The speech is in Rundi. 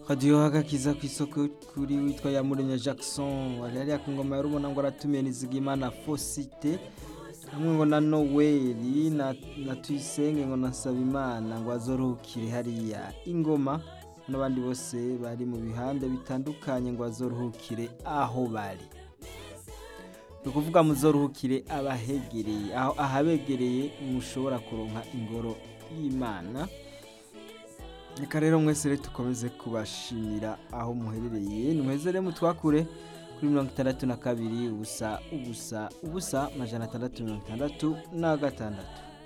radiyo hagakiza ku isoko kuri witwa yamuremye jackson wari hariya ku ngoma yarubona ngo aratumiye nizigimana fosite hamwe ngo na noweli na, na tuyisenge ngo na nsabimana ngo azoruhukire hariya ingoma n'abandi bose bari mu bihande bitandukanye ngo azoruhukire aho bari ni ukuvuga muzoruhukire abahegereye aho ahabegereye mushobora kuronka ingoro y'imana reka rero mwese rero dukomeze kubashimira aho muherereye nimuheze rero mutwakure kuri mirongo itandatu na kabiri ubusa ubusa ubusa amajana atandatu mirongo itandatu na gatandatu